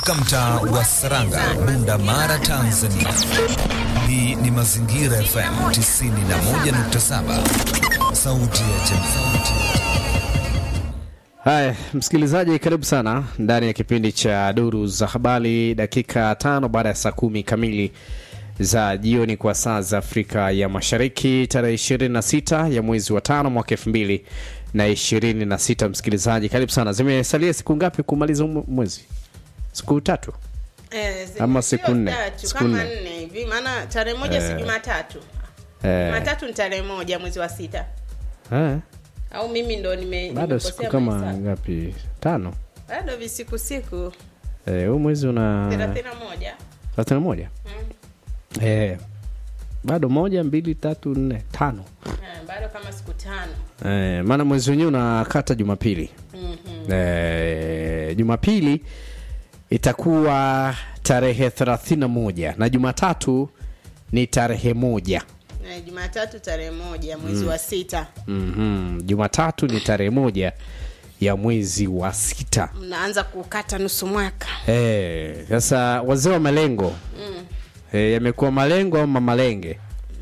Mtaa wa Saranga, Bunda Mara, Tanzania. Hii ni Mazingira FM 91.7, sauti ya jamii. Haya, msikilizaji, karibu sana ndani ya kipindi cha Duru za Habari, dakika tano baada ya saa kumi kamili za jioni kwa saa za Afrika ya Mashariki, tarehe 26 ya mwezi wa tano mwaka elfu mbili na ishirini na sita. Msikilizaji, karibu sana. Zimesalia siku ngapi kumaliza huu mwezi? Siku tatu Eh, zi- Ama sio siku nne? tatu, Siku kama nne. nne hivi maana tarehe moja si Jumatatu. eh, Jumatatu ni tarehe moja mwezi wa sita. eh, Au mimi ndo nime bado nimekosea siku kama mahesabu. ngapi? Tano. Bado visiku siku Eh, huu mwezi una 31. thelathini na moja eh, bado moja mbili tatu nne tano Eh, bado kama siku tano. eh, maana mwezi wenyewe unakata Jumapili Mhm. eh, Jumapili itakuwa tarehe thelathini na moja na Jumatatu ni tarehe moja Eh, Jumatatu tarehe moja mwezi wa sita. mm Jumatatu ni tarehe moja ya mwezi wa sita. Mnaanza kukata nusu mwaka. Eh, Sasa wazee wa malengo eh, yamekuwa malengo ama malenge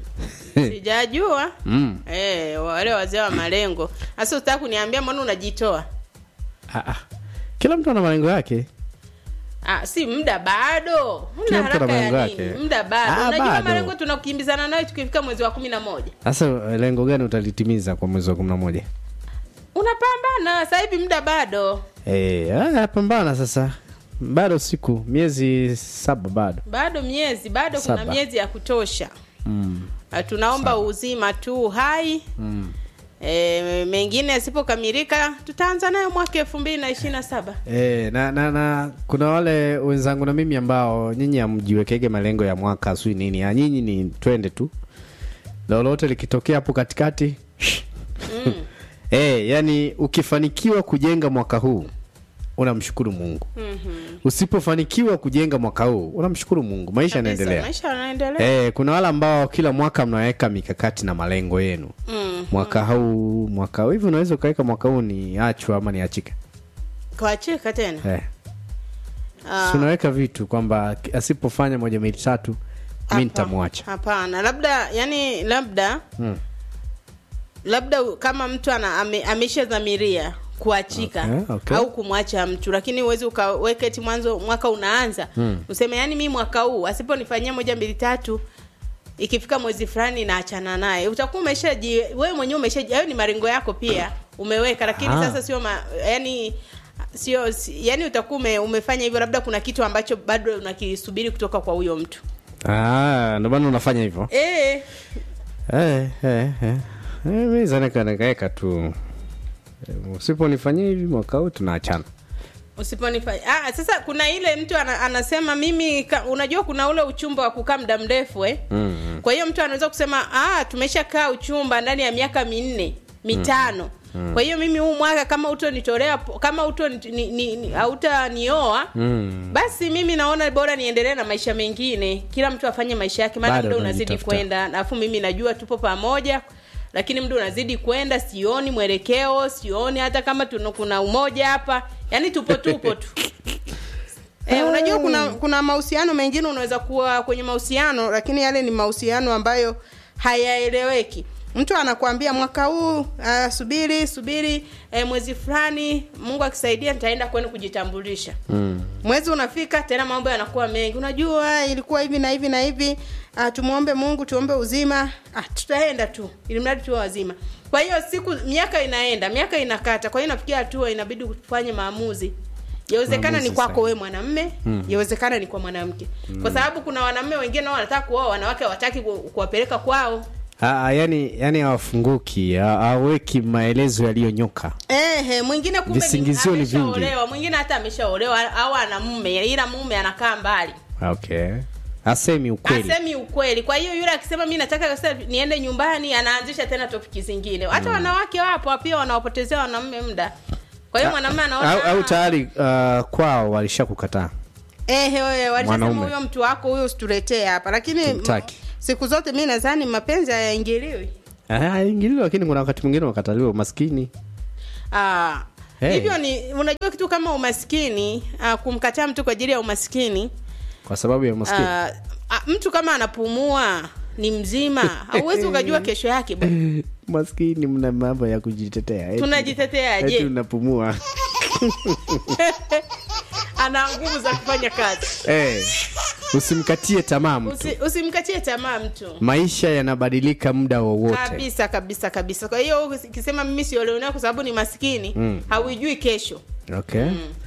Sijajua. mm. Eh, wale wazee wa malengo. Sasa utaka kuniambia mbona unajitoa? ah, ah. Kila mtu ana malengo yake. Ah, si muda bado. Kila Muda mtu ana haraka ya malengo nini? yake. Muda bado. Ah, Unajua bado. malengo tunakimbizana nayo tukifika mwezi wa kumi na moja. Sasa eh, lengo gani utalitimiza kwa mwezi wa kumi na moja? Unapambana sasa hivi muda bado. Eh, haya pambana sasa, bado siku miezi saba bado Bado miezi, bado Saba. kuna miezi ya kutosha. mm. Ah, Tunaomba uzima tu hai. Mm. E, mengine yasipokamilika tutaanza nayo mwaka elfu mbili na ishirini na saba. E, na, na, na kuna wale wenzangu na mimi ambao nyinyi hamjiwekege malengo ya mwaka sui nini ya nyinyi ni twende tu lolote likitokea hapo katikati Mm. e, yani ukifanikiwa kujenga mwaka huu unamshukuru mungu Mhm. usipofanikiwa kujenga mwaka huu unamshukuru mungu maisha Kabisa, yanaendelea Maisha yanaendelea. e, kuna wale ambao kila mwaka mnaweka mikakati na malengo yenu Mm. mwaka huu mwaka huu hivi unaweza ukaweka mwaka huu ni achwa ama ni achika Kuachika tena. eh. Ah, Si unaweka vitu kwamba asipofanya moja mbili tatu mi hapa- nitamwacha Hapana, labda yani labda mm. labda u- kama mtu ana ame, ameshadhamiria kuachika Okay, okay. au kumwacha mtu lakini uwezi ukaweka eti mwanzo mwaka unaanza Mm. useme yani mi mwaka huu asiponifanyia moja mbili tatu ikifika mwezi fulani naachana naye utakuwa umeshaji wewe mwenyewe umeshaji hayo ni malengo yako pia umeweka lakini Ah. sasa sio ma, yani sio si, yani utakuwa ume, umefanya hivyo labda kuna kitu ambacho bado unakisubiri kutoka kwa huyo mtu Ah, ndio maana unafanya hivyo eh eh, eh, eh. Eh, mi zaneka nikaeka tu Eh, usiponifanyia hivi mwaka huu tunaachana usiponifanya ah, sasa kuna ile mtu ana, anasema mimi ka, unajua kuna ule uchumba wa kukaa muda mrefu eh? mm. kwa hiyo mtu anaweza kusema ah, tumeshakaa uchumba ndani ya miaka minne mitano kwa hiyo mimi huu mwaka kama utonitolea po- kama uto ni, ni, ni, hautanioa Mm. basi mimi naona bora niendelee na maisha mengine kila mtu afanye maisha yake maana Bado muda unazidi unajitafuta. kwenda alafu mimi najua tupo pamoja lakini muda unazidi kwenda sioni mwelekeo sioni hata kama tuna, kuna umoja hapa yaani tupo tupo tu Eh, unajua kuna kuna mahusiano mengine unaweza kuwa kwenye mahusiano lakini yale ni mahusiano ambayo hayaeleweki mtu anakuambia mwaka huu uh, subiri subiri eh, mwezi fulani mungu akisaidia nitaenda kwenu kujitambulisha Mm. mwezi unafika tena mambo yanakuwa mengi unajua ilikuwa hivi na hivi na hivi uh, tumwombe mungu tuombe uzima ah, tutaenda tu ili mradi tuwe wazima kwa hiyo siku miaka inaenda miaka inakata kwa hiyo inafikia hatua inabidi kufanye maamuzi yawezekana Maamuzi ni kwako sahihi. wewe mwanamme mm. yawezekana ni kwa mwanamke mm. kwa sababu kuna wanaume wengine nao wanataka kuoa wanawake hawataki ku- kuwapeleka kwao Ah, yani yani hawafunguki ha- hawaweki maelezo yaliyonyoka Ehe, mwingine kumbe ni- Visingizio ni vingi. ameshaolewa mwingine hata ameshaolewa au ana mume ila mume anakaa mbali okay asemi ukweli asemi ukweli kwa hiyo yule akisema mi nataka sasa niende nyumbani anaanzisha tena topiki zingine hata wanawake wapo pia wanaopotezea wanaume muda kwa hiyo mwanamume anaona au, au "Ah, tayari uh, kwao walishakukataa ehe wewe walishasema Mwanaume. huyo mtu wako huyo usituletee hapa lakini Tumtaki. m- siku zote mi nadhani mapenzi hayaingiliwi Ah, ingilio lakini kuna wakati mwingine wakataliwa maskini Ah, Hey. hivyo ni unajua kitu kama umaskini uh, kumkataa mtu kwa ajili ya umaskini kwa sababu ya uh, maskini uh, mtu kama anapumua ni mzima hauwezi ukajua kesho yake bwana. maskini mna mambo ya kujitetea eti- Tunajiteteaje? eti unapumua ana nguvu za kufanya kazi Eh, usimkatie tamaa mtu Usi, usimkatie tamaa mtu maisha yanabadilika muda wowote kabisa kabisa kabisa kwa hiyo ukisema mimi sioleonea kwa sababu ni maskini Mm. hauijui kesho okay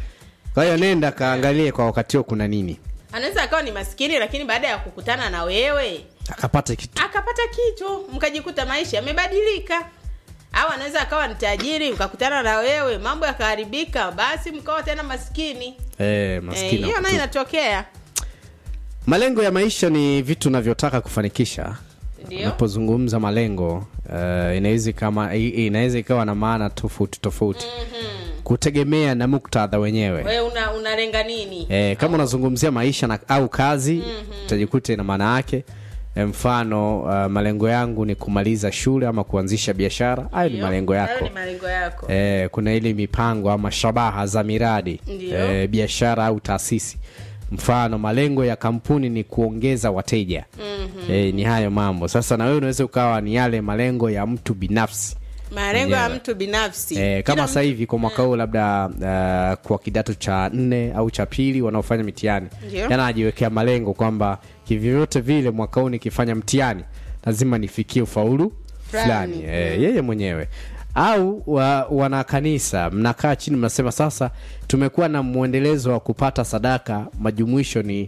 kwa hiyo nenda kaangalie kwa wakati huo kuna nini anaweza akawa ni maskini lakini baada ya kukutana na wewe akapata kitu akapata kitu mkajikuta maisha yamebadilika au anaweza akawa ni tajiri mkakutana na wewe mambo yakaharibika basi mkawa tena maskini eh, Eh, maskini hiyo wa nayo kutu- inatokea malengo ya maisha ni vitu unavyotaka kufanikisha ndio unapozungumza malengo uh, inaweza kama i- inaweza ikawa na maana tofauti tofauti kutegemea na muktadha wenyewe wewe una unalenga nini e, kama unazungumzia maisha na, au kazi utajikuta ina maana yake e, mfano uh, malengo yangu ni kumaliza shule ama kuanzisha biashara hayo ni Ndio. malengo Hayo yako ni malengo yako e, kuna ile mipango ama shabaha za miradi Ndio. e, biashara au taasisi mfano malengo ya kampuni ni kuongeza wateja mm-hmm. e, ni hayo mambo sasa na wewe unaweza ukawa ni yale malengo ya mtu binafsi malengo ya mwenyewe. mtu binafsi E, kama Kila sasa hivi kwa mwaka huu labda uh, kwa kidato cha nne au cha pili wanaofanya mitihani Ndio. yana anajiwekea malengo kwamba kivyovyote vile mwaka huu nikifanya mtihani lazima nifikie ufaulu Fulani. fulani e, yeye mwenyewe au wa, wana kanisa mnakaa chini mnasema sasa tumekuwa na mwendelezo wa kupata sadaka majumuisho ni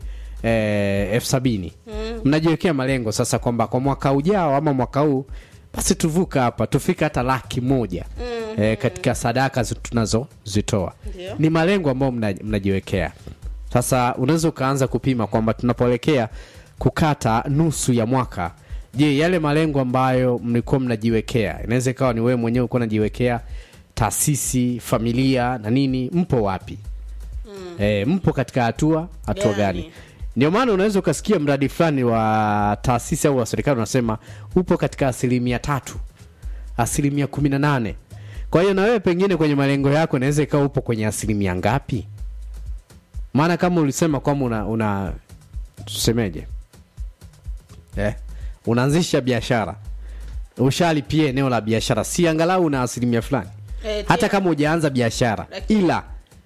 eh, elfu sabini mnajiwekea malengo sasa kwamba kwa mwaka ujao ama mwaka huu basi tuvuka hapa tufike hata laki moja eh, katika sadaka zi- tunazozitoa Ndio. ni malengo ambayo mna- mnajiwekea sasa unaweza ukaanza kupima kwamba tunapoelekea kukata nusu ya mwaka je yale malengo ambayo mlikuwa mnajiwekea inaweza ikawa ni wewe mwenyewe ulikuwa unajiwekea taasisi familia na nini mpo wapi mm. e, mpo katika hatua hatua Gani? gani ndio maana unaweza ukasikia mradi fulani wa taasisi au wa serikali unasema upo katika asilimia tatu asilimia kumi na nane kwa hiyo na wewe pengine kwenye malengo yako inaweza ikawa upo kwenye asilimia ngapi maana kama ulisema kwamba una, una tusemeje eh, unaanzisha biashara ushalipia eneo la biashara si angalau una asilimia fulani Eh, hata tia- kama ujaanza biashara Lakini- ila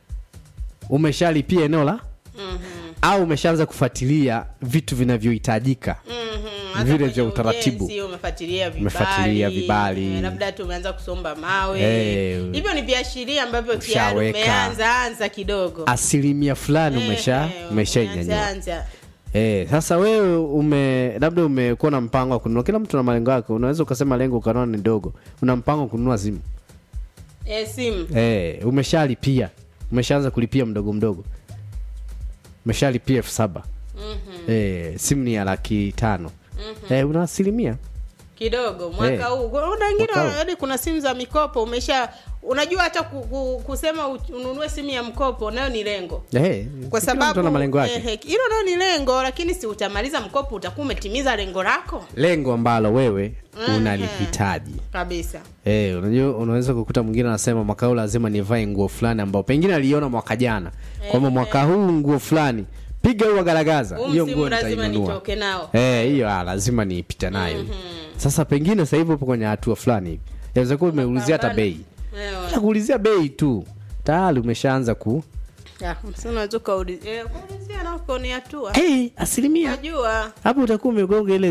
umeshalipia eneo la au umeshaanza kufuatilia vitu vinavyohitajika Mhm, hata vile kwenye vya utaratibu. ujenzi umefuatilia vibali, Umefuatilia vibali. eh, labda tumeanza kusomba mawe Eh, hivyo ni viashiria ambavyo tayari ushaweka. umeanza anza kidogo asilimia fulani umesha Eh, eh, umeshainyanyua umeanza, anza. Eh, sasa wewe ume labda umekuwa na mpango wa kununua kila mtu na malengo yake unaweza ukasema lengo ukaona ni dogo una mpango wa kununua simu Eh, simu eh, umeshalipia umeshaanza kulipia mdogo mdogo umeshalipia elfu saba eh, simu ni ya laki tano eh, una asilimia kidogo mwaka Eh, huu kuna wengine mwaka huu. hadi kuna simu za mikopo umesha unajua hata ku, ku, kusema u- ununue simu ya mkopo nayo ni lengo eh, kwa kila mtu sababu ana malengo yake eh, hilo nayo ni lengo lakini si utamaliza mkopo utakuwa umetimiza lengo lako lengo ambalo wewe Mhm. unalihitaji kabisa Eh, unajua unaweza kukuta mwingine anasema mwaka huu lazima nivae nguo fulani ambao pengine aliona mwaka jana kwamba mwaka huu nguo fulani piga huwa garagaza huu hiyo msimu nguo lazima nitainunua nitoke nao Eh, hiyo ah, lazima niipita nayo sasa pengine sasa hivi upo kwenye hatua fulani hivi yaweza kuwa umeulizia hata Pambana. bei Eh, hata kuulizia bei tu tayari umeshaanza ku ya, msimu unaweza ukaulizia eh, kuulizia nako ni hatua hey, asilimia najua hapo utakuwa umegonga ile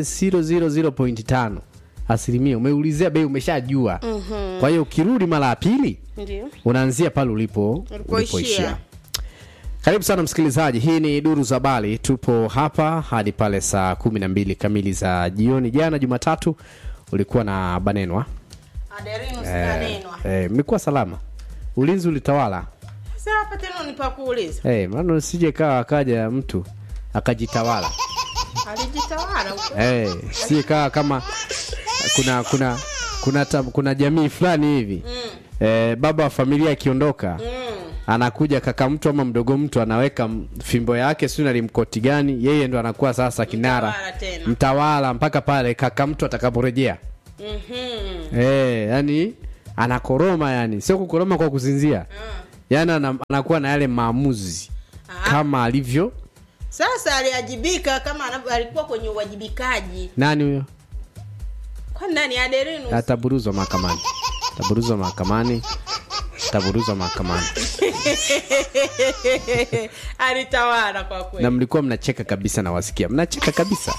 000.5 asilimia umeulizia bei umeshajua kwa hiyo ukirudi mara ya pili ndio unaanzia pale ulipo Ulipoishia. ulipoishia karibu sana msikilizaji hii ni duru za bali tupo hapa hadi pale saa kumi na mbili kamili za jioni jana jumatatu ulikuwa na banenwa Aderinus eh, kanenwa eh, mlikuwa salama ulinzi ulitawala sasa hapa tena ni pa kuuliza eh, maana usije kawa akaja mtu akajitawala alijitawala huko eh, sije kawa kama kuna kuna kuna ta, kuna jamii fulani hivi eh, baba wa familia akiondoka anakuja kaka mtu ama mdogo mtu anaweka m- fimbo yake sio nalimkoti gani yeye ndo anakuwa sasa kinara Mtawala tena. mtawala mpaka pale kaka mtu atakaporejea Mhm. eh, yani anakoroma yani sio kukoroma kwa kusinzia yani ana, anakuwa na yale maamuzi Ah. kama alivyo sasa aliajibika kama anavyo- alikuwa kwenye uwajibikaji nani huyo kwani nani aderinus ataburuzwa mahakamani ataburuzwa mahakamani ataburuzwa mahakamani alitawala kwa na kweli mlikuwa mnacheka kabisa na wasikia mnacheka kabisa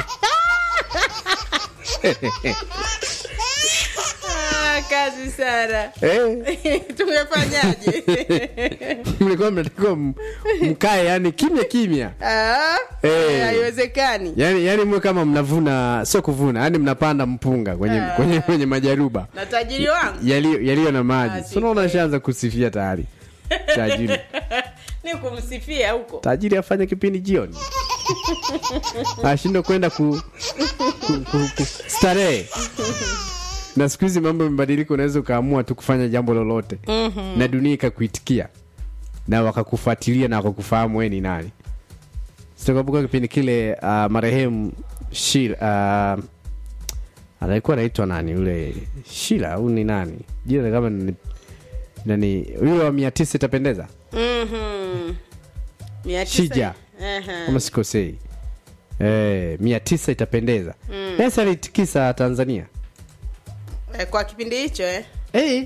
ah, kazi sana eh, tumefanyaje mlikuwa mnatakiwa m- mkae yani kimya kimya Ah, Eh. haiwezekani yani, yani mwe kama mnavuna sio kuvuna yani mnapanda mpunga kwenye, Ah. kwenye, kwenye majaruba na tajiri wangu yaliyo yaliyo na Ah, maji si sunaona kweli. shaanza kusifia tayari tajiri ni kumsifia huko tajiri afanye kipindi jioni ashindwe kwenda ku, ku, ku, ku starehe na siku hizi mambo yamebadilika unaweza ukaamua tu kufanya jambo lolote mm-hmm. na dunia ikakuitikia na wakakufuatilia na wakakufahamu we ni nani sitakumbuka kipindi kile uh, marehemu shir uh, alikuwa anaitwa nani yule shila au ni nani jina kama ni nani yule wa mia tisa itapendeza Mhm. Mia tisa- Shija. Aha. kama sikosei eh, mia tisa itapendeza mm. pesa alitikisa tanzania Eh, kwa kipindi hicho eh. hey.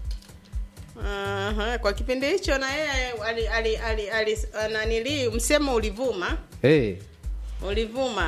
Aha, kwa kipindi hicho na yeye ali, ali, ali, ali, nanili msemo ulivuma Hey. ulivuma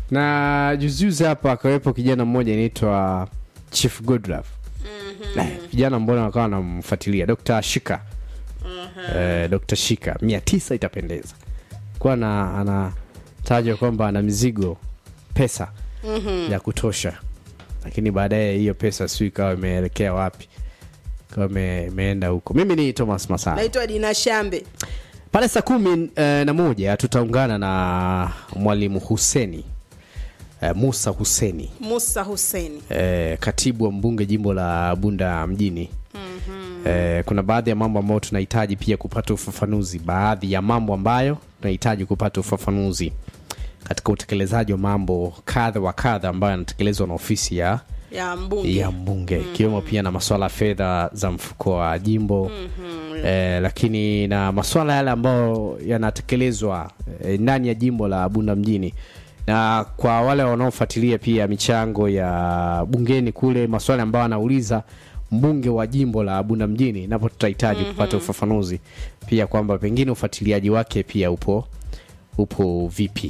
na juzijuzi hapa akawepo kijana mmoja inaitwa chief godlove mm-hmm. vijana mbona wakawa wanamfuatilia dr shika mm-hmm. eh, dr shika mia tisa itapendeza kuwa na anatajwa kwamba ana mizigo pesa mm-hmm. ya kutosha lakini baadaye hiyo pesa siu ikawa imeelekea wapi ikawa ime- imeenda huko mimi ni thomas masara naitwa dina shambe pale saa kumi eh, na moja tutaungana na mwalimu huseni eh, musa huseni musa huseni eh, katibu wa mbunge jimbo la bunda mjini mm-hmm. eh, kuna baadhi ya mambo ambayo tunahitaji pia kupata ufafanuzi baadhi ya mambo ambayo tunahitaji kupata ufafanuzi katika utekelezaji wa mambo kadha wa kadha ambayo yanatekelezwa na ofisi ya ya mbunge ya mbunge ikiwemo pia na maswala ya fedha za mfuko wa jimbo mm-hmm. eh, lakini na maswala yale ambayo yanatekelezwa eh, ndani ya jimbo la bunda mjini na kwa wale wanaofuatilia pia michango ya bungeni kule maswala ambayo anauliza mbunge wa jimbo la bunda mjini napo tutahitaji mm-hmm. kupata ufafanuzi pia kwamba pengine ufuatiliaji wake pia upo upo vipi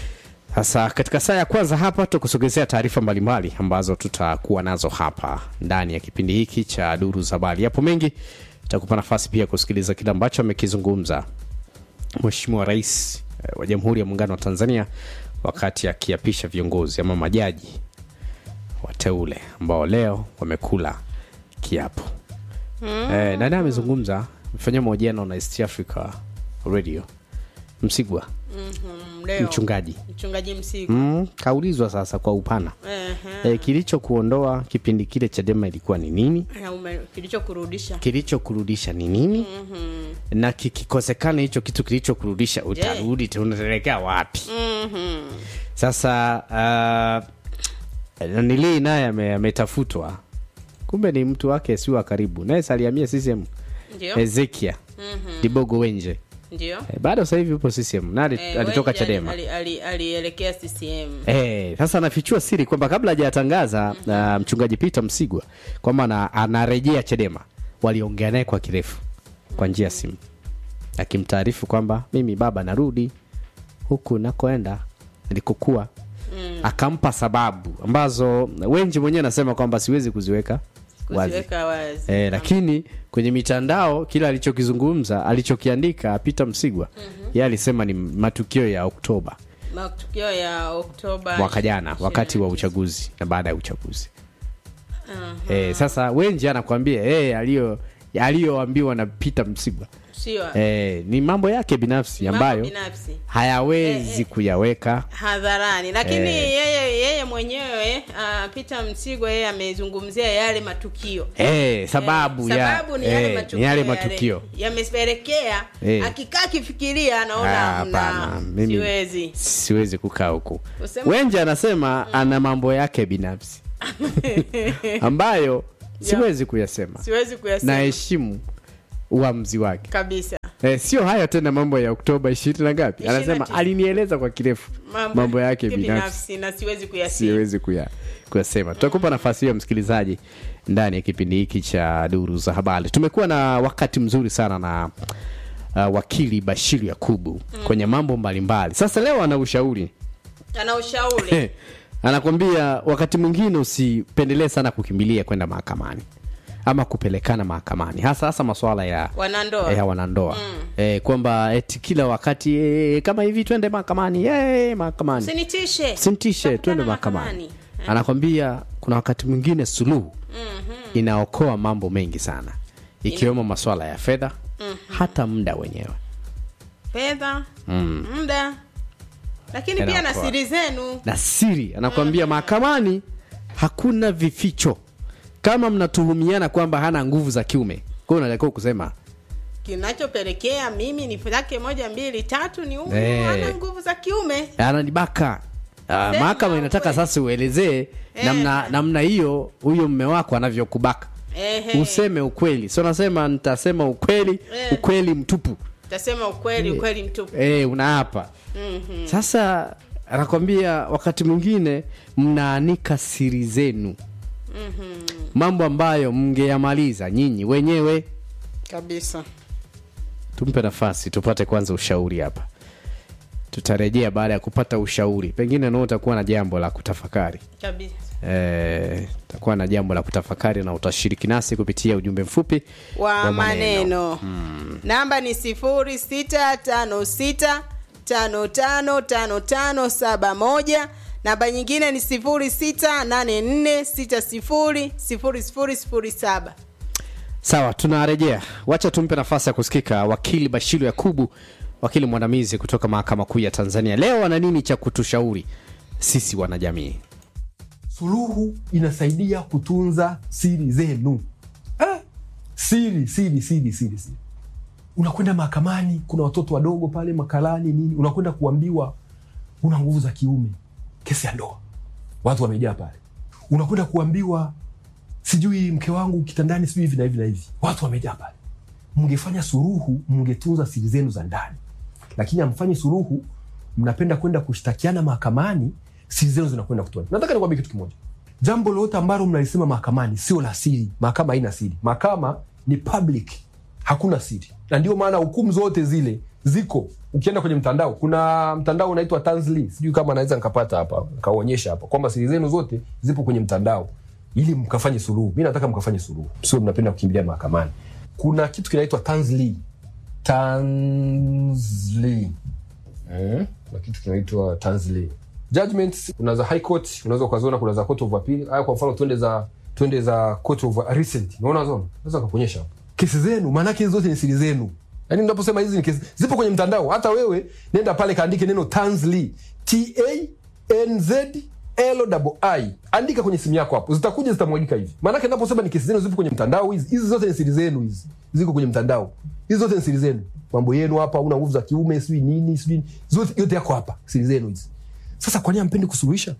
sasa katika saa ya kwanza hapa tutakusogezea taarifa mbalimbali ambazo tutakuwa nazo hapa ndani ya kipindi hiki cha duru za habari yapo mengi tutakupa nafasi pia kusikiliza kile ambacho amekizungumza mheshimiwa rais eh, wa jamhuri ya muungano wa tanzania wakati akiapisha viongozi ama majaji wateule ambao leo wamekula kiapo mm. eh, nani amezungumza amefanya mahojiano na east africa radio msigwa Mhm, leo mchungaji mchungaji msigu mm, kaulizwa sasa kwa upana Ehe. e, kilichokuondoa kipindi kile chadema ilikuwa ni nini Na ume- kilichokurudisha kilichokurudisha ni nini mm-hmm. na kikikosekana hicho kitu kilichokurudisha utarudi yeah. unaelekea wapi Mhm. sasa uh, nanilii naye ame- ametafutwa kumbe ni mtu wake si wa karibu naye saliamia ccm ndio ezekia mm-hmm. dibogo wenje ndio e, bado sasa hivi yupo ccm na ali- Eh, alitoka Wenje ali- chadema ali- ali- alielekea ccm Eh, sasa anafichua siri kwamba kabla hajatangaza mm-hmm. uh, mchungaji Peter Msigwa kwamba ana- anarejea Chadema, waliongea naye kwa kirefu kwa njia ya simu, akimtaarifu kwamba mimi baba narudi huku nakoenda nilikokuwa mm. akampa sababu ambazo Wenji mwenyewe anasema kwamba siwezi kuziweka wazi kuziweka wazi E, lakini kwenye mitandao kile alichokizungumza alichokiandika Peter Msigwa mm-hmm. yeye alisema ni matukio ya Oktoba matukio ya oktoba mwaka jana wakati wa 29. uchaguzi na baada ya uchaguzi Aha. e, sasa wenji anakwambia e, aliyo aliyoambiwa na Peter Msigwa sio e, ni mambo yake binafsi mambo ambayo binafsi hayawezi Eh, eh. kuyaweka hadharani lakini Eh. yeye yeye mwenyewe uh, Peter Msigwa yeye amezungumzia yale matukio e, sababu, Eh, ya, sababu ni yale eh, matukio, ni yale yale matukio yamepelekea Eh. akikaa akifikiria anaona Ah, hamna, hapana, mimi siwezi siwezi kukaa huku Usema- wenji anasema ana mambo yake binafsi ambayo siwezi kuyasema siwezi kuyasema naheshimu uamuzi wake kabisa Eh, sio haya tena mambo ya oktoba ishirini na ngapi Ishirini na anasema tisa. alinieleza kwa kirefu mambo yake binafsi binafsi na siwezi kuyasema siwezi kuya kuyasema tutakupa nafasi hiyo msikilizaji ndani ya kipindi hiki cha duru za habari tumekuwa na wakati mzuri sana na uh, wakili bashiru yakubu kwenye mambo mbalimbali sasa leo ana ushauri ana ushauri anakwambia wakati mwingine usipendelee sana kukimbilia kwenda mahakamani ama kupelekana mahakamani hasa hasa maswala ya wanandoa ya wanandoa eh, kwamba eti kila wakati eh, kama hivi twende mahakamani eh, mahakamani sinitishe sintishe Tutakutana twende mahakamani mahakamani. anakwambia kuna wakati mwingine suluhu inaokoa mambo mengi sana ikiwemo maswala ya fedha hata muda wenyewe fedha muda lakini pia na Inaokoa. siri zenu na siri anakwambia mahakamani hakuna vificho kama mnatuhumiana kwamba hana nguvu za kiume kwa hiyo unatakiwa kusema kinachopelekea mimi nifanye moja mbili tatu ni huyu Eh. ana nguvu za kiume ananibaka uh, mahakama inataka ukweli. sasa uelezee Eh. namna namna hiyo huyo mme wako anavyokubaka Ehe. useme ukweli sio nasema nitasema ukweli Eh. ukweli mtupu tasema ukweli ukweli mtupu e, unaapa Mhm. sasa anakwambia wakati mwingine mnaanika siri zenu mambo ambayo mngeyamaliza nyinyi wenyewe kabisa tumpe nafasi tupate kwanza ushauri hapa tutarejea baada ya kupata ushauri pengine nao utakuwa na jambo la kutafakari kabisa Eh, utakuwa na jambo la kutafakari na utashiriki nasi kupitia ujumbe mfupi wa maneno namba ni sifuri sita tano sita tano tano tano tano saba moja namba nyingine ni sifuri sita nane nne sita sifuri sifuri sifuri sifuri saba sawa tunarejea wacha tumpe nafasi ya kusikika wakili bashiru yakubu wakili mwandamizi kutoka mahakama kuu ya tanzania leo ana nini cha kutushauri sisi wanajamii suluhu inasaidia kutunza siri zenu ah, siri siri siri siri siri unakwenda mahakamani kuna watoto wadogo pale makalani nini unakwenda kuambiwa una nguvu za kiume kesi ya ndoa watu wamejaa pale unakwenda kuambiwa sijui mke wangu kitandani sijui hivi na hivi na hivi watu wamejaa pale mngefanya suruhu mngetunza siri zenu za ndani lakini amfanyi suruhu mnapenda kwenda kushtakiana mahakamani siri zenu zinakwenda kutoa nataka nikwambie kitu kimoja jambo lolote ambalo mnalisema mahakamani sio la siri mahakama haina siri mahakama ni public hakuna siri na ndio maana hukumu zote zile ziko ukienda kwenye mtandao kuna mtandao unaitwa Tanzli sijui kama naweza nikapata hapa nikaonyesha hapa kwamba siri zenu zote zipo kwenye mtandao ili mkafanye suluhu mi nataka mkafanye suluhu sio mnapenda kukimbilia mahakamani kuna kitu kinaitwa Tanzli Tanzli eh? kuna kitu kinaitwa Tanzli judgments kuna za high court unaweza ukaziona kuna za court of appeal haya kwa mfano twende za twende za court of recent unaona zona naweza kukuonyesha hapo kesi zenu maanake hizi zote ni siri zenu yaani naposema hizi ni kesi zipo kwenye mtandao hata wewe nenda pale kaandike neno Tanzli T A N Z L I andika kwenye simu yako hapo zitakuja zitamwagika hivi maanake naposema ni kesi zenu zipo kwenye mtandao hizi hizi zote ni siri zenu hizi ziko kwenye mtandao hizi zote ni siri zenu mambo yenu hapa una nguvu za kiume sijui nini sijui zote yote yako hapa siri zenu hizi sasa kwa nini ampendi kusuluhisha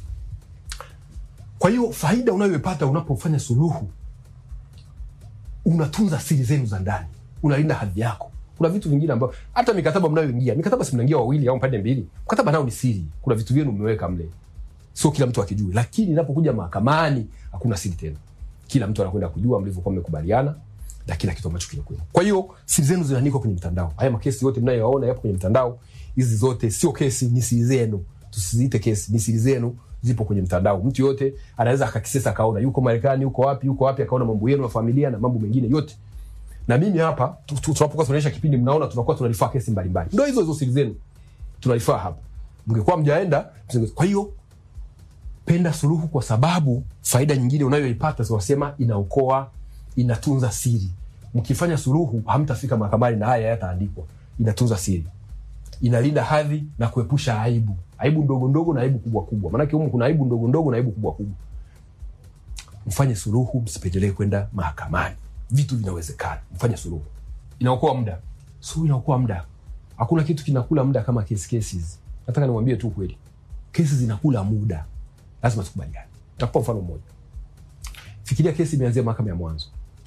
kwa hiyo faida unayoipata unapofanya suluhu unatunza siri zenu za ndani unalinda hadhi yako kuna vitu vingine ambavyo hata mikataba mnayoingia mikataba si mnaingia wawili au pande mbili mkataba nao ni siri kuna vitu vyenu mmeweka mle sio kila mtu akijui lakini inapokuja mahakamani hakuna siri tena kila mtu anakwenda kujua mlivyokuwa mmekubaliana na kila kitu ambacho kinakwenda kwa hiyo siri zenu zinaandikwa kwenye mtandao haya makesi yote mnayoyaona yapo kwenye mtandao hizi zote sio kesi ni siri zenu tusiziite kesi ni siri zenu zipo kwenye mtandao mtu yote anaweza akakisesa akaona yuko marekani yuko wapi yuko wapi akaona mambo yenu ya familia na mambo mengine yote na mimi hapa tu- tu- tunapokuwa tunaonyesha kipindi mnaona tunakuwa tunarifaa kesi mbalimbali ndo hizo hizo siri zenu tunarifaa hapa mngekuwa mjaenda msinge- kwa hiyo penda suluhu kwa sababu faida nyingine unayoipata zinasema inaokoa inatunza siri mkifanya suluhu hamtafika mahakamani na haya yataandikwa inatunza siri inalinda hadhi na kuepusha aibu aibu ndogo ndogo na aibu kubwa kubwa maanake humu kuna aibu ndogo ndogo na aibu kubwa kubwa mfanye suluhu msipendelee kwenda mahakamani vitu vinawezekana mfanye suluhu inaokoa muda suluhu inaokoa muda hakuna kitu kinakula muda kama kesi kesi hizi nataka nimwambie tu kweli kesi zinakula muda lazima tukubaliane takupa mfano mmoja fikiria kesi imeanzia mahakama ya mwanzo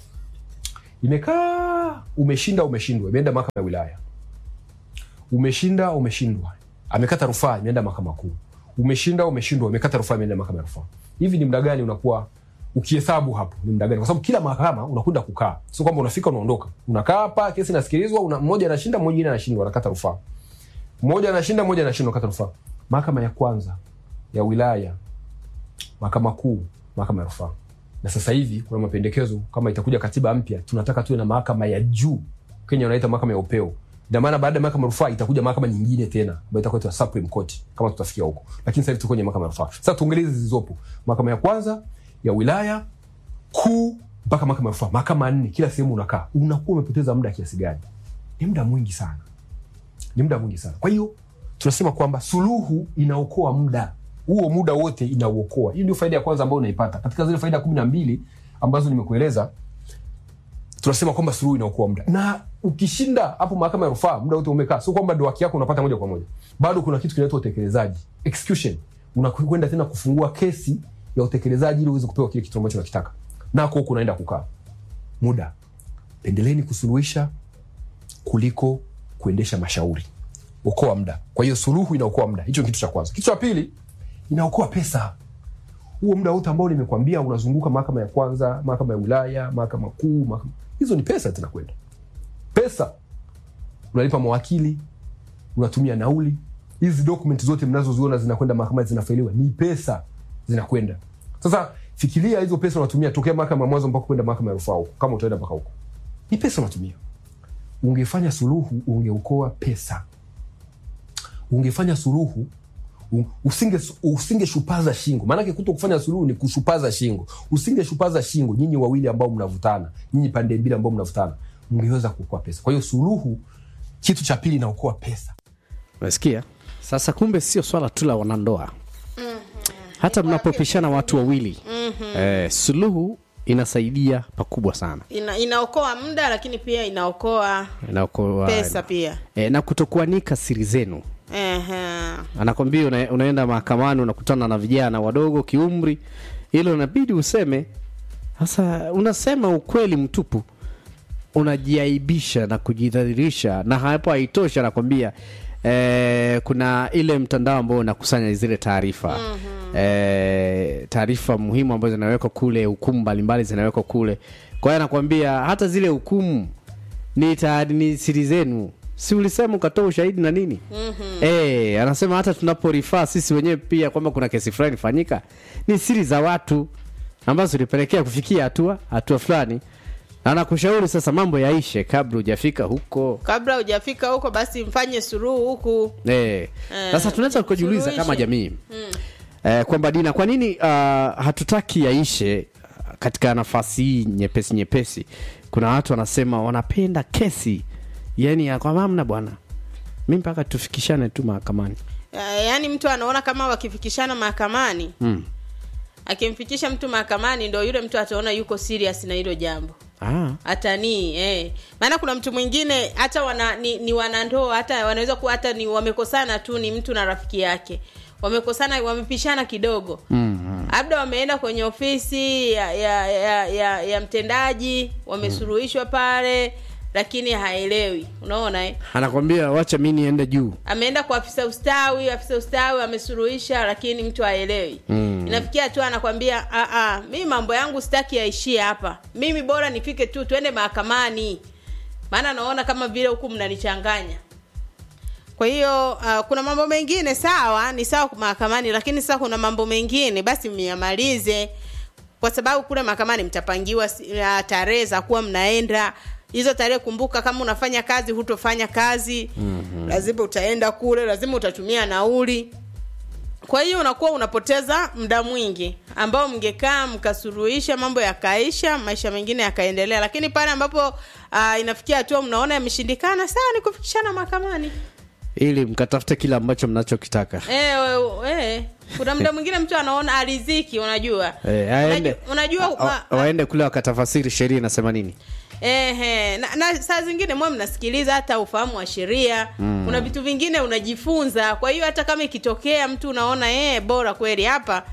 imekaa umeshinda umeshindwa imeenda mahakama ya wilaya umeshinda umeshindwa amekata rufaa imeenda mahakama kuu umeshinda umeshindwa imekata rufaa imeenda mahakama ya rufaa hivi ni muda gani unakuwa ukihesabu hapo ni muda gani kwa sababu kila mahakama unakwenda kukaa sio kwamba unafika unaondoka unakaa hapa kesi inasikilizwa una, mmoja anashinda mwingine anashindwa anakata rufaa mmoja anashinda mmoja anashindwa anakata rufaa mahakama ya kwanza ya wilaya mahakama kuu mahakama ya rufaa na sasa hivi kuna mapendekezo kama itakuja katiba mpya tunataka tuwe na mahakama ya juu kenya wanaita mahakama ya upeo ina maana baada ya mahakama ya rufaa itakuja mahakama nyingine tena ambayo itakuwa itaitwa supreme court kama tutafikia huko lakini sasa hivi tuko kwenye mahakama ya rufaa sasa tuongelee hizi zilizopo mahakama ya kwanza ya wilaya kuu mpaka mahakama ya rufaa mahakama nne kila sehemu unakaa unakuwa umepoteza muda kiasi gani ni muda mwingi sana ni muda mwingi sana kwa hiyo tunasema kwamba suluhu inaokoa muda huo muda wote inauokoa hii ndio faida ya kwanza ambayo unaipata katika zile faida kumi na mbili ambazo nimekueleza tunasema kwamba suluhu inaokoa muda na ukishinda hapo mahakama ya rufaa muda wote umekaa sio kwamba ndo haki yako unapata moja kwa moja bado kuna kitu kinaitwa utekelezaji execution unakwenda tena kufungua kesi ya utekelezaji ili uweze kupewa kile kitu ambacho unakitaka nako huku unaenda kukaa muda pendeleni kusuluhisha kuliko kuendesha mashauri okoa muda kwa hiyo suluhu inaokoa muda hicho ni kitu cha kwanza kitu cha pili inaokoa pesa huo muda wote ambao nimekwambia unazunguka mahakama ya kwanza mahakama ya wilaya mahakama kuu mahakama... hizo ni pesa zinakwenda pesa unalipa mawakili unatumia nauli hizi document zote mnazoziona zinakwenda mahakamani zinafailiwa ni pesa zinakwenda sasa fikiria hizo pesa unatumia tokea mahakama ya mwanzo mpaka kwenda mahakama ya rufaa huko kama utaenda mpaka huko ni pesa unatumia ungefanya suluhu ungeokoa pesa ungefanya suluhu u- usinge usingeshupaza shingo maanake kuto kufanya suluhu ni kushupaza shingo usingeshupaza shingo nyinyi wawili ambao mnavutana nyinyi pande mbili ambao mnavutana mngeweza kuokoa pesa kwa hiyo suluhu kitu cha pili inaokoa pesa Umesikia? Sasa kumbe sio swala tu la wanandoa, hata mnapopishana watu wawili eh, suluhu inasaidia pakubwa sana, Ina, inaokoa muda lakini pia inaokoa inaokoa pesa pia eh, na kutokuanika siri zenu. Ehe. Anakwambia una, unaenda mahakamani unakutana na vijana wadogo kiumri, hilo inabidi useme. Sasa unasema ukweli mtupu, unajiaibisha na kujidhalilisha, na hapo haitoshi, anakwambia eh, kuna ile mtandao ambao unakusanya zile taarifa eh, taarifa muhimu ambazo zinawekwa kule, hukumu mbalimbali zinawekwa kule. Kwa hiyo anakwambia hata zile hukumu ni, ta- ni siri zenu si ulisema ukatoa ushahidi na nini mm-hmm. e, anasema hata tunaporifaa sisi wenyewe pia kwamba kuna kesi fulani ifanyika ni siri za watu ambazo zilipelekea kufikia hatua hatua fulani na anakushauri sasa mambo yaishe kabla hujafika huko kabla hujafika huko basi mfanye suruhu huku Eh, sasa tunaweza kujiuliza kama suluhishe. jamii eh, kwamba Dina, kwa nini uh, hatutaki yaishe katika nafasi hii nyepesi nyepesi? Kuna watu wanasema wanapenda kesi, yani ya kwa mamna bwana, mi mpaka tufikishane tu mahakamani. Ya- yaani mtu anaona kama wakifikishana mahakamani mm. akimfikisha mtu mahakamani ndo yule mtu ataona yuko serious na hilo jambo ah. hatanii eh. maana kuna mtu mwingine hata wana, ni, ni wanandoa hata wanaweza kuwa hata ni wamekosana tu ni mtu na rafiki yake wamekosana wamepishana kidogo labda wameenda kwenye ofisi ya ya, ya, ya, ya mtendaji wamesuluhishwa pale lakini haelewi unaona eh? Anakwambia wacha mi niende juu. ameenda kwa afisa ustawi afisa ustawi amesuluhisha lakini mtu haelewi mm. inafikia tu anakwambia "Ah, ah, mi mambo yangu sitaki yaishie hapa mimi bora nifike tu twende mahakamani maana naona kama vile huku mnanichanganya kwa hiyo uh, kuna mambo mengine sawa ni sawa mahakamani lakini sasa kuna mambo mengine basi myamalize kwa sababu kule mahakamani mtapangiwa si- uh, tarehe za kuwa mnaenda hizo tarehe kumbuka kama unafanya kazi hutofanya kazi mm-hmm. lazima utaenda kule lazima utatumia nauli kwa hiyo unakuwa unapoteza muda mwingi ambao mngekaa mkasuluhisha mambo yakaisha maisha mengine yakaendelea lakini pale ambapo uh, inafikia hatua mnaona yameshindikana sawa ni kufikishana mahakamani ili mkatafute kile ambacho mnachokitaka. Eh, we- we, kuna muda mwingine mtu anaona ariziki unajua Eh, aende Unaju- unajua a- ma- a- waende kule wakatafasiri sheria inasema nini. Ehe, na, na saa zingine mwe mnasikiliza hata ufahamu wa sheria mm. kuna vitu vingine unajifunza kwa hiyo hata kama ikitokea mtu unaona eh, bora kweli hapa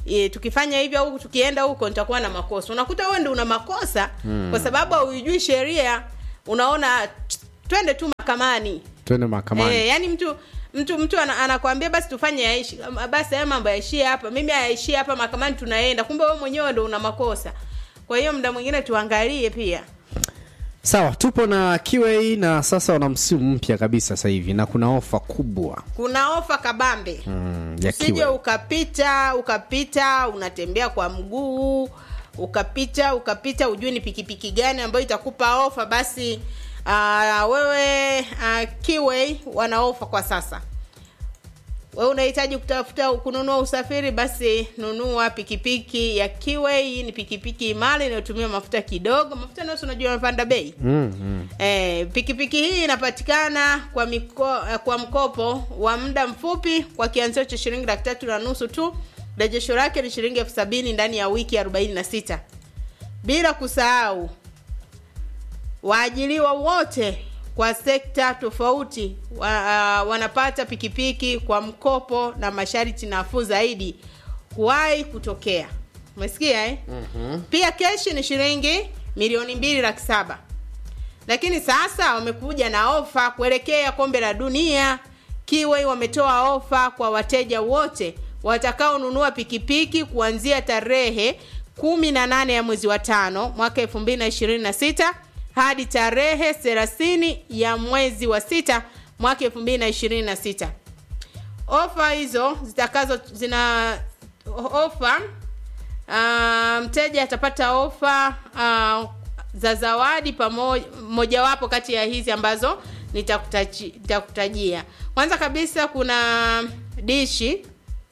e, tukifanya hivyo huku tukienda huko nitakuwa na makosa unakuta wewe ndio una makosa mm. kwa sababu hauijui sheria unaona "Tch, twende tu mahakamani twende mahakamani Eh, yani mtu mtu mtu ana- anakwambia basi tufanye yaishi Ama basi haya mambo yaishie hapa mimi hayaishie hapa mahakamani tunaenda kumbe wewe mwenyewe ndo una makosa kwa hiyo muda mwingine tuangalie pia sawa tupo na QA na sasa wana msimu mpya kabisa sasa hivi na kuna ofa kubwa kuna ofa kabambe mm, ya usije QA. ukapita ukapita unatembea kwa mguu ukapita ukapita ujui ni pikipiki gani ambayo itakupa ofa basi uh, wewe uh, kiway wana ofa kwa sasa wewe unahitaji kutafuta kununua usafiri basi nunua pikipiki ya kiway hii ni pikipiki imara inayotumia mafuta kidogo mafuta nayo si unajua amepanda bei mm, mm. Eh, pikipiki hii inapatikana kwa miko, eh, kwa mkopo wa muda mfupi kwa kianzio cha shilingi laki tatu na nusu tu rejesho lake ni shilingi elfu sabini ndani ya wiki arobaini na sita bila kusahau waajiriwa wote kwa sekta tofauti wa, uh, wanapata pikipiki kwa mkopo na masharti nafuu zaidi kuwahi kutokea umesikia eh? mm-hmm. pia keshi ni shilingi milioni mbili laki saba lakini sasa wamekuja na ofa kuelekea kombe la dunia kiwei wametoa ofa kwa wateja wote watakaonunua pikipiki kuanzia tarehe kumi na nane ya mwezi wa tano mwaka elfu mbili na ishirini na sita hadi tarehe thelathini ya mwezi wa sita mwaka elfu mbili na ishirini na sita ofa hizo zitakazo zina ofa uh, mteja atapata ofa uh, za zawadi pamoja mojawapo kati ya hizi ambazo nitakutaji- nitakutajia kwanza kabisa kuna dishi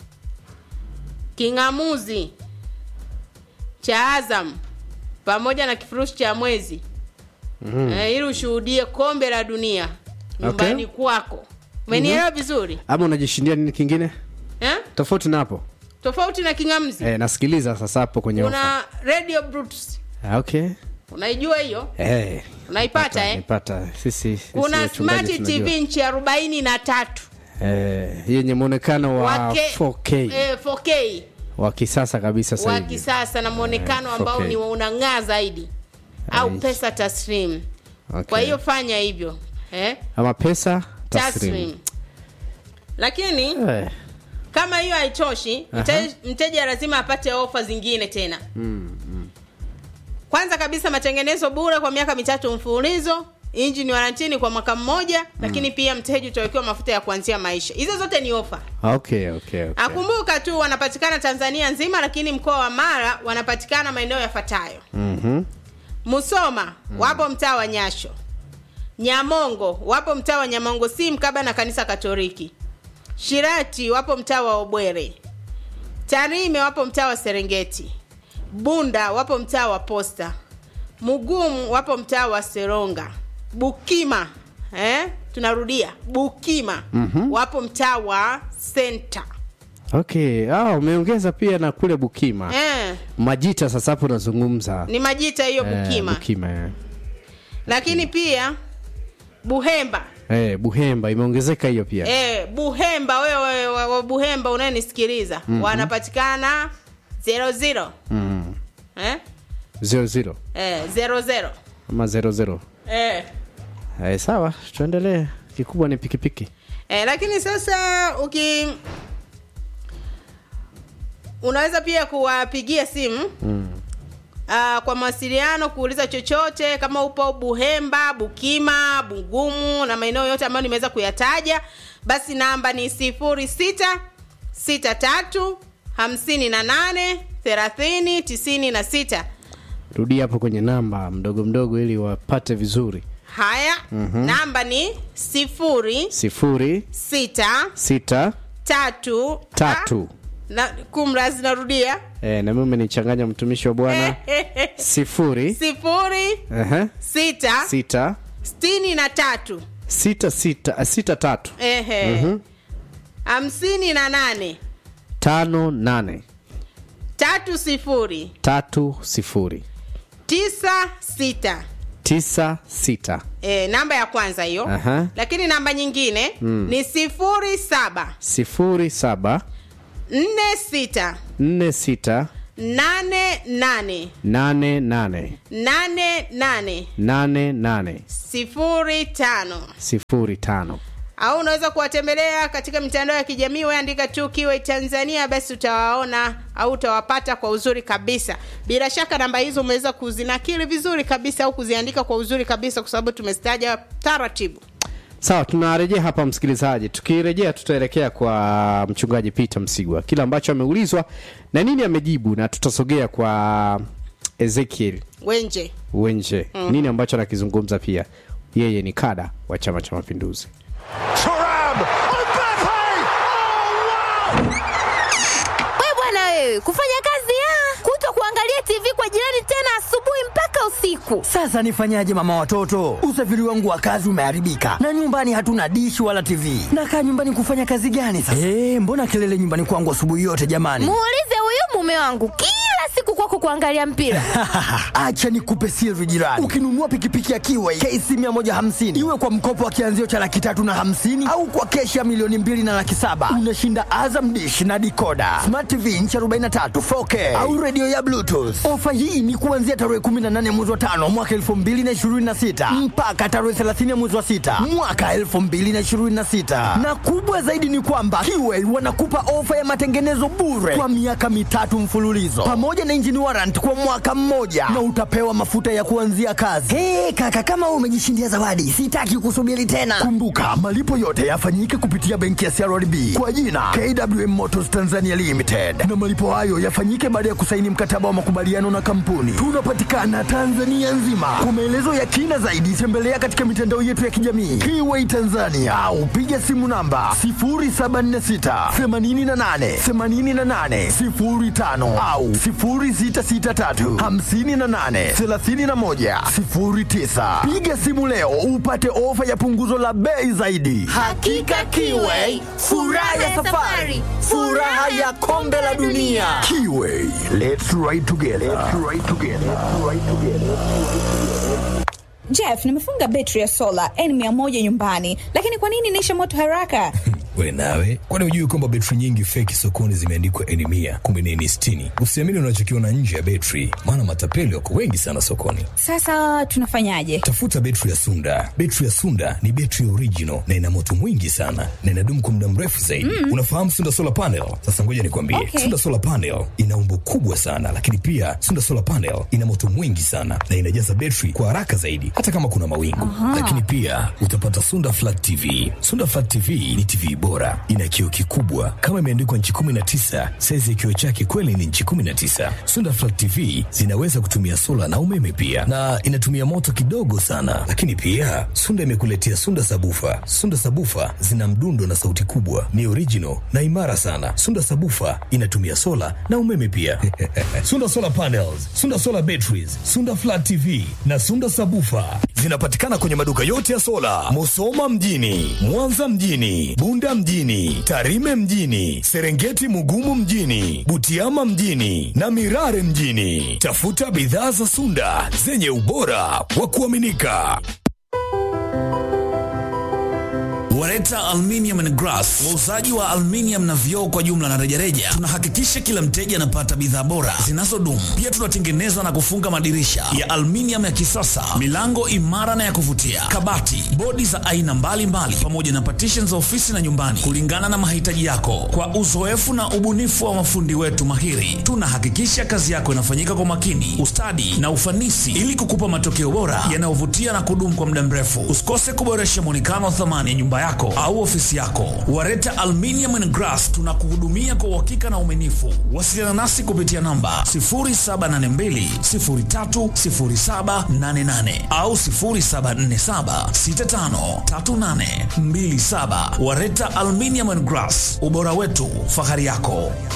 king'amuzi cha azam pamoja na kifurushi cha mwezi mm. eh, ili ushuhudie kombe la dunia nyumbani kwako umenielewa vizuri ama unajishindia nini kingine eh? tofauti na hapo tofauti na king'amzi eh, nasikiliza sasa hapo kwenye ofa kuna radio Bluetooth. Ah, okay unaijua hiyo eh, unaipata eh? nipata sisi, sisi kuna wachungaji smart tunajua. tv nchi arobaini na tatu eh, yenye mwonekano wa Wake- 4K eh, 4K wa kisasa kabisa sasa wa hivi kisasa na mwonekano Eh, ambao 4K. ni wa unang'aa zaidi au Aish. pesa taslim Okay. kwa hiyo fanya hivyo eh? ama pesa taslim taslim lakini eh, kama hiyo haitoshi mte, mteja lazima apate ofa zingine tena kwanza kabisa matengenezo bure kwa miaka mitatu mfululizo injini warantini kwa mwaka mmoja lakini pia mteja utawekewa mafuta ya kuanzia maisha hizo zote ni ofa okay, okay, okay. akumbuka tu wanapatikana tanzania nzima lakini mkoa wa mara wanapatikana maeneo yafuatayo Mhm. musoma wapo mtaa wa nyasho nyamongo wapo mtaa wa nyamongo si mkaba na kanisa katoliki shirati wapo mtaa wa obwere tarime wapo mtaa wa serengeti bunda wapo mtaa wa posta mugumu wapo mtaa wa seronga bukima eh? tunarudia bukima mm-hmm. wapo mtaa wa senta okay ah, umeongeza pia na kule bukima eh, majita sasa hapo unazungumza ni majita hiyo Eh, bukima bukima eh. lakini pia buhemba Eh, buhemba imeongezeka hiyo pia Eh, buhemba wewe wa- wa buhemba unayenisikiliza mm-hmm. wanapatikana zero zero mm. eh? zero zero Eh, zero zero ama zero zero eh. eh, sawa tuendelee kikubwa ni pikipiki Eh, lakini sasa uki unaweza pia kuwapigia simu mm. Uh, kwa mawasiliano kuuliza chochote kama upo buhemba bukima bugumu na maeneo yote ambayo nimeweza kuyataja basi namba ni sifuri sita sita tatu hamsini na nane thelathini tisini na sita rudia hapo kwenye namba mdogo mdogo ili wapate vizuri haya mm-hmm. namba ni sifuri sifuri sita sita tatu tatu na kumrazi narudia eh, na mimi umenichanganya mtumishi wa bwana sifuri sifuri Aha. sita sita sitini na tatu sita sita ah, sita tatu ehe hamsini na nane tano nane tatu sifuri tatu sifuri tisa sita tisa sita e, namba ya kwanza hiyo Aha. lakini namba nyingine mm. ni sifuri saba sifuri saba nne sita nne sita nane nane nane nane nane nane nane nane sifuri tano sifuri tano au unaweza kuwatembelea katika mitandao ya kijamii weandika tu kiwe tanzania basi utawaona au utawapata kwa uzuri kabisa bila shaka namba hizo umeweza kuzinakili vizuri kabisa au kuziandika kwa uzuri kabisa kwa sababu tumezitaja taratibu sawa tunarejea hapa msikilizaji tukirejea tutaelekea kwa mchungaji peter msigwa kile ambacho ameulizwa na nini amejibu na tutasogea kwa ezekiel wenje wenje mm. nini ambacho anakizungumza pia yeye ni kada wa chama cha mapinduzi Turam! Mbappe! Oh, wow! we bwana wewe kufanya kazi ya kuto kuangalia tv kwa jirani tena asubuhi mpaka usiku Sasa nifanyaje mama watoto? Usafiri wangu wa kazi umeharibika na nyumbani hatuna dishi wala TV. Nakaa nyumbani kufanya kazi gani sasa? Eh, mbona kelele nyumbani kwangu asubuhi yote jamani? muulize huyu mume wangu kila siku kwako kuangalia mpira Acha nikupe siri jirani. Ukinunua pikipiki ya Kiway KC 150 iwe kwa mkopo wa kianzio cha laki tatu na hamsini au kwa keshi ya milioni mbili na laki saba unashinda Azam dish na dikoda, smart TV inchi 43 4K au redio ya Bluetooth. Ofa hii ni kuanzia tarehe 18 mwezi wa tano mwaka 2026 mpaka tarehe 30 mwezi wa sita mwaka 2026, na kubwa zaidi ni kwamba Kiway wanakupa ofa ya matengenezo bure kwa miaka mitatu mfululizo pamoja na engine warrant kwa mwaka mmoja na utapewa mafuta ya kuanzia kazi. Hey, kaka kama wewe umejishindia zawadi, sitaki kusubiri tena. Kumbuka malipo yote yafanyike kupitia benki ya CRDB kwa jina KWM Motors Tanzania Limited, na malipo hayo yafanyike baada ya kusaini mkataba wa makubaliano na kampuni. Tunapatikana Tanzania nzima. Kwa maelezo ya kina zaidi, tembelea katika mitandao yetu ya kijamii Kiway Tanzania au piga simu namba 0746 88 88 05 au 0663 58 31 09. Piga simu leo upate ofa ya punguzo la bei zaidi. Hakika Kiway, furaha ya safari, furaha ya kombe la dunia. Kiway, let's ride together. Let's ride together. Let's ride together. Jeff, nimefunga betri ya sola N100 nyumbani, lakini kwa nini inaisha moto haraka? we nawe kwani hujui kwamba betri nyingi feki sokoni zimeandikwa eni mia kumbe ni eni sitini usiamini unachokiona nje ya betri maana matapeli wako wengi sana sokoni Sasa tunafanyaje? tafuta betri ya sunda betri ya sunda ni betri original na ina moto mwingi sana na inadumu kwa muda mrefu zaidi mm. unafahamu sunda solar panel sasa ngoja nikwambie Okay. sunda solar panel ina umbo kubwa sana lakini pia sunda solar panel ina moto mwingi sana na inajaza betri kwa haraka zaidi hata kama kuna mawingu lakini pia utapata sunda flat tv sunda flat tv ni tv bora ina kioo kikubwa kama imeandikwa nchi 19 saizi ya kioo chake kweli ni nchi 19 sunda flat tv zinaweza kutumia sola na umeme pia na inatumia moto kidogo sana lakini pia sunda imekuletea sunda sabufa sunda sabufa zina mdundo na sauti kubwa ni original na imara sana sunda sabufa inatumia sola na umeme pia sunda solar panels sunda solar batteries sunda flat tv na sunda sabufa zinapatikana kwenye maduka yote ya sola musoma mjini mwanza mjini bunda mjini tarime mjini serengeti mugumu mjini butiama mjini na mirare mjini tafuta bidhaa za sunda zenye ubora wa kuaminika Wareta Aluminium and Glass, wauzaji wa aluminium na vioo kwa jumla na rejareja. Tunahakikisha kila mteja anapata bidhaa bora zinazodumu. Pia tunatengeneza na kufunga madirisha ya aluminium ya kisasa, milango imara na ya kuvutia, kabati, bodi za aina mbalimbali, pamoja na partitions za ofisi na nyumbani, kulingana na mahitaji yako. Kwa uzoefu na ubunifu wa mafundi wetu mahiri, tunahakikisha kazi yako inafanyika kwa makini, ustadi na ufanisi, ili kukupa matokeo bora yanayovutia na kudumu kwa muda mrefu. Usikose kuboresha mwonekano wa thamani ya nyumba yako au ofisi yako. Wareta Aluminium and Glass tunakuhudumia kwa uhakika na uaminifu. Wasiliana nasi kupitia namba 0782030788 au 0747653827. Wareta Aluminium and Glass, ubora wetu, fahari yako.